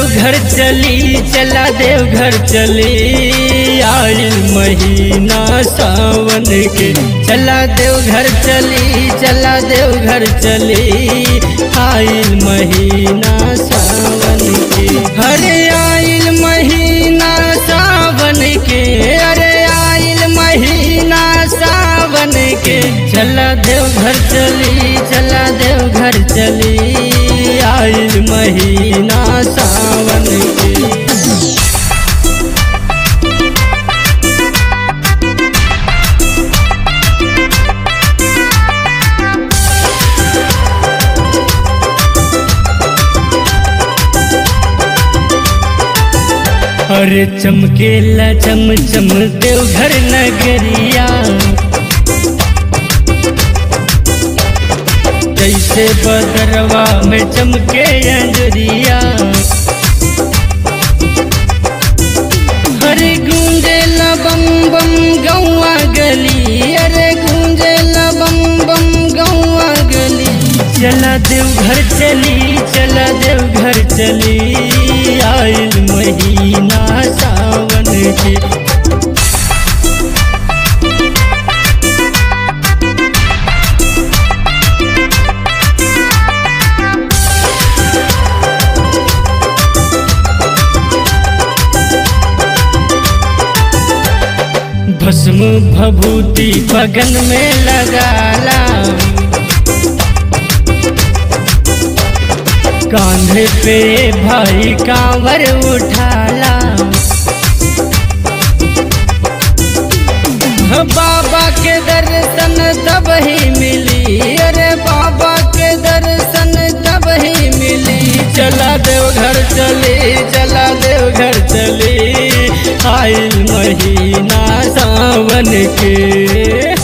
देवघर चली चला देवघर चली आइल महीना सावन के चला देवघर चली चला देवघर चली आइल महीना सावन के अरे आइल महीना सावन के अरे आइल महीना सावन के चला देवघर चली चला देवघर चली आइल महीना सावन के अरे चमकेला चम चम देवघर नगरिया जैसे बदरवा में चमके अंजरिया अरे गूंजे बम बम गौआ गली अरे गूंजे बम बम गौआ गली चला देवघर चली चला देवघर चली आइल महीना सावन के भस्म भभूति बगन में लगाला कांधे पे भाई कांवर उठाला बाबा के दर्शन तब ही मिली अरे बाबा के दर्शन तब ही मिली चला देवघर चली चला देवघर चली आइल महीना सावन के